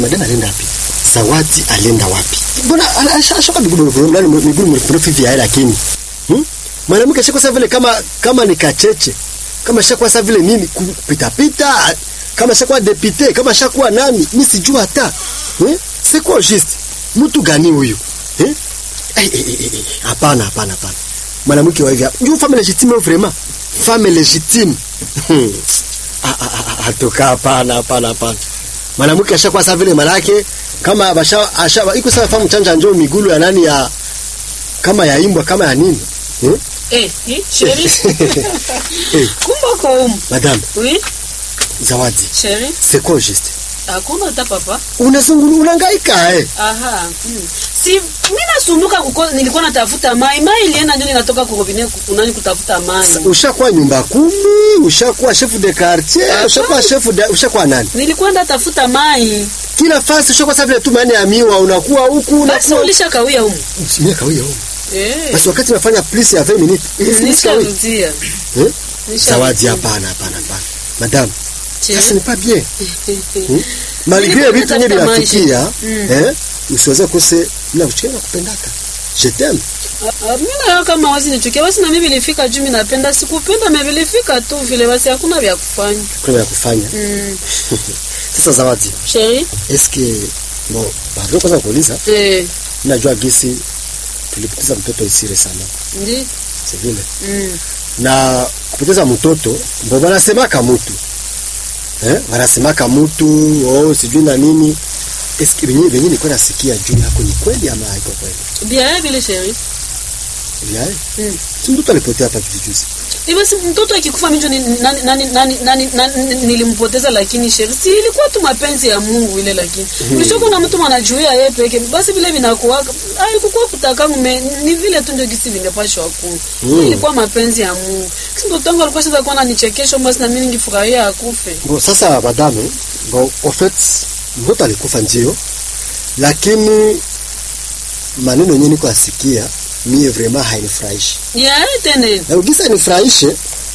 Madam alienda wapi? Zawadi alienda wapi? Mbona ashaka miguu nani miguu mrefu hivi haya lakini. Hmm? Mwanamke shaka sasa vile kama kama ni kacheche. Kama shaka sasa vile nini kupita pita kama shaka depute kama shaka nani mimi sijua hata. Hmm? C'est quoi juste? Mtu gani huyu? Eh? Hapana hapana hapana. Mwanamke wa hivi. Ndio femme légitime vraiment. Femme légitime. Atoka hapana hapana hapana. Mwanamke ashakuwa sawa vile malake kama basha asha iko sawa famu chanja njoo migulu ya nani ya kama ya imbwa kama ya nini? Eh? Eh, eh chérie. Kumba kwa umu. Madame. Oui. Zawadi. Chérie. C'est quoi juste? Hakuna hata papa. Unazungulu unahangaika eh. Aha. Mm. Si mimi nasumbuka kuko nilikuwa natafuta mai. Mai ilienda ndio ninatoka kwa robinet kunani kutafuta mai. Ushakuwa nyumba kumi, ushakuwa chef de quartier, ushakuwa chef de ushakuwa nani? Nilikwenda tafuta mai. Kila fasi ushakuwa sawa vile tu maana ya miwa unakuwa huku Basi unakuwa. ulisha kawia humu. Mimi kawia huko. Eh. Basi wakati nafanya plus ya 20 minutes. Nisharudia. Eh? Zawadi hapana hapana hapana. Madame, Chérie. ça n'est pas bien. Hmm? Malgré Nilikuwa vitu yenye natafuta vinatukia, maisha. eh? Usiweze kuse mimi nakuchukia na kupendaka. Je t'aime. Ah, Mimi nayo kama wazi nichukia basi na mimi vilifika juu mimi napenda sikupenda mimi vilifika tu vile basi hakuna vya kufanya. Kuna ya kufanya. Mm. Sasa Zawadi, Chérie. est-ce que bon, pardon kwanza kuuliza, Eh, najua gisi tulipoteza mtoto ici récemment. ndi. C'est vile. Mm. Na kupoteza mtoto ndio wanasemaka mtu. Eh? Wanasemaka mtu, oh sijui na nini. Est-ce que wenyewe wenyewe nilikuwa nasikia juu yako ni kweli ama haiko kweli? Bien vile chérie. Yeah. Mm. Si mtoto alipotea hapa juzi juzi. Eh, basi mtoto akikufa mimi ndio ni- nani nani nani nani nani nilimpoteza lakini chérie. Si ilikuwa tu mapenzi ya Mungu ile lakini. Ulishoka na mtu mwanajuia yeye peke. Basi vile vinakuwa haikuwa kutaka mume ni vile tu ndio gisi vingepashwa ku. Mm. Ilikuwa mapenzi ya Mungu. Kisi mtoto wangu alikuwa sasa kuwa ananichekesha basi na mimi ningefurahia akufe. Bon, sasa madame, bon, en fait mtoto alikufa ndio, lakini maneno yenyewe niko asikia mie vraiment hainifurahishi. Ya tena. Na ukisa nifurahishe,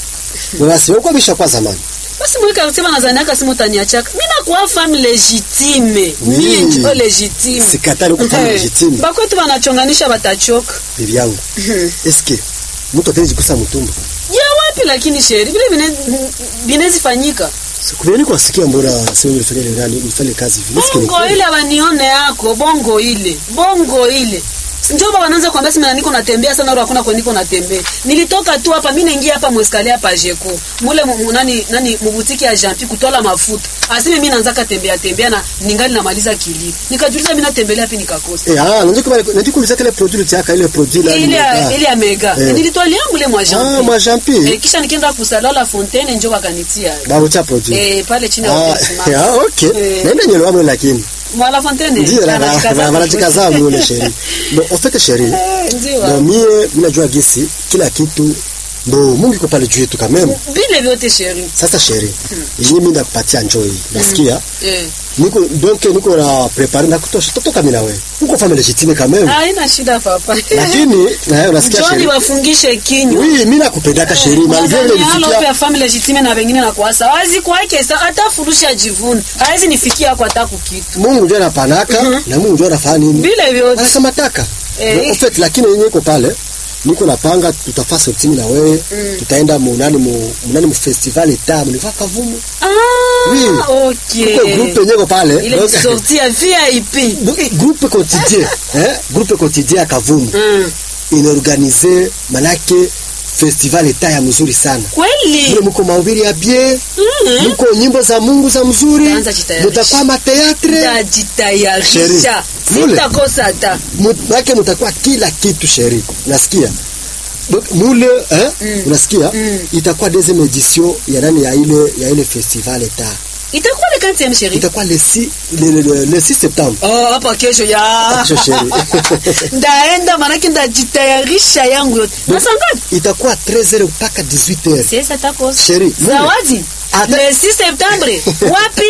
unasema kwa bisha kwa zamani. Basi mweka kusema nadhani aka simu utaniachaka. Mimi nakuwa femme legitime. Oui. Mimi ndio legitime. Sikatali uko femme Eh, legitime. Bakwetu wanachonganisha batachoka. Bibi yangu. Eske mtu ataweza kusa mtumbo? Ya wapi lakini sheri vile vine vinezi fanyika. Sikubeni kwa sikia mbona sio nilifanya ile nani nifanye kazi hivi. Eske ni Bongo kweli? ile wanione yako, bongo ile. Bongo ile. Ndio baba wanaanza kuambia sema niko natembea sana au hakuna kwa niko natembea. Nilitoka tu hapa mimi naingia hapa mweskali hapa Jeko. Mule mu- mu- nani nani mubutiki ya Jampi kutola mafuta. Aseme mimi naanza katembea tembea na ningali namaliza kilio. Nikajiuliza mimi natembelea wapi nikakosa. Eh ah, ndio kama ndio kuuliza kile produit yako ile produit la ile ya- ile ya mega Eh. nilitwalia mule mwa Ah, Jampi. mwa jampi. Eh, kisha nikaenda kusalala fontaine njoo wakanitia. Babu cha produit. Eh, pale chini ya Ah, wamesimama. ah, okay. Eh. Naenda nyelo wamo lakini. Mwala fontaine. Ndio na anajikaza wanajikaza mule sheri. Bon, en fait sheri. Eh, ndio. Bon, mie mimi najua gisi kila kitu ndo Mungu iko pale juu yetu kameme. Vile vyote sheri. Sasa sheri, yenyewe mimi ndakupatia njoo hii. Nasikia? Eh. Niko donc niko na prepare na kutosha totoka mimi na wewe. Uko family legitime kameme. Haina shida papa. Lakini na unasikia Njoni sheri. wafungishe kinywa. Oui, mimi nakupendaka sheri, malgré ile Unadhani halo nisikia. pia family legitime na wengine na kuasa. Wazi kwake sa hata furusha jivuni. Hawezi nifikia kwa hata kukitu. Mungu ndio anapanaka na Mungu ndio anafanya nini? Vile vyote. Anakamataka. Eh. En fait lakini yenyewe iko pale. Niko napanga tutafaa sortini na wewe. Tutaenda munani mu munani mu festival etamu ni kavumu. Ah, Oui. okay. Uko groupe yenyewe iko pale. Ile Donc, sortie ya VIP. donc, groupe quotidien, hein? Groupe quotidien ya Kavumu Mm. inaorganize manake festival eta ya mzuri sana. Kweli. Mule mko mahubiri ya bien, Mhm. mko nyimbo za Mungu za mzuri, Taanza jitayarisha. mutakuwa mateatre, Tajitayarisha. Sheri. Mule. Sitakosa hata. make mutakuwa kila kitu sheri. Unasikia? Donc mule eh, unasikia? Itakuwa deuxième édition ya nani ya ile ya ile festival eta. Itakuwa le 40e sheri. Itakuwa le 6 le, le, le, le 6 septembre. Oh, hapa kesho ya. Kesho sheri. Ndaenda manake ndajitayarisha yangu yote. Donc, Nasa ngapi? itakuwa 13h mpaka 18h. Sasa takosa. Sheri, mule. Zawadi. Ata- Le 6 septembre. Wapi?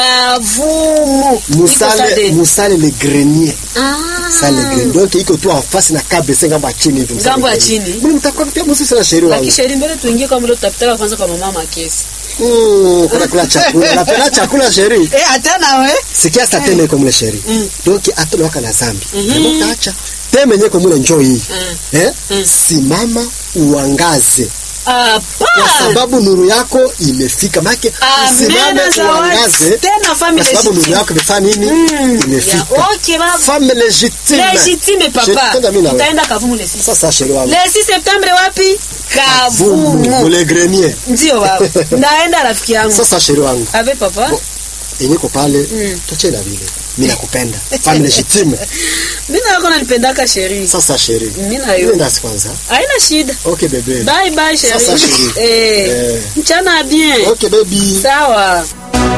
Kavumu. Iko Musale, Sade. musale le grenier. Ah. Sale le grenier. Donc iko tu en face na KBC ngambo ya chini hivi. Musale Ngambo ya le grenier. chini. Mimi mtakuwa pia msisi na sheria wangu. Lakini sheri mbele tuingie kwa mlo tutapitaka kwanza kwa mama Makesi. Mm, kuna kula chakula. Napenda chakula sheri. Eh, hata nawe. Sikia sa teme kwa mule sheri. Mm. Donc atole waka na zambi. Mhm. Kama utaacha teme nye kwa mule njoo hii. Mm. Eh? Mm. Simama uangaze. Kwa Hapana. sababu nuru yako imefika. Make usimame Amena zawadi. uangaze. Tena family Kwa sababu nuru legitime. yako imefanya nini? Mm. Imefika. Ya, okay, baba. Femme légitime. Legitime Sheri, papa. kwanza mimi na wewe. Utaenda Kavumu le 6. Sasa sheri wangu. Le 6 Septembre wapi? Vumu, Kavumu. mule grenier. Ndio baba. Ndaenda rafiki yangu. Sasa sheri wangu. Ave papa. Bo- Yenyeko pale. Mm. Tuache na vile. Mimi nakupenda. Femme légitime. Mimi na wako nalipendaka sheri. Sasa sheri. Mimi na yo. Nenda kwanza. Haina shida. Okay bebe. Bye bye sheri. Sasa, sheri. Eh. Eh. Mchana bien. Okay baby. Sawa.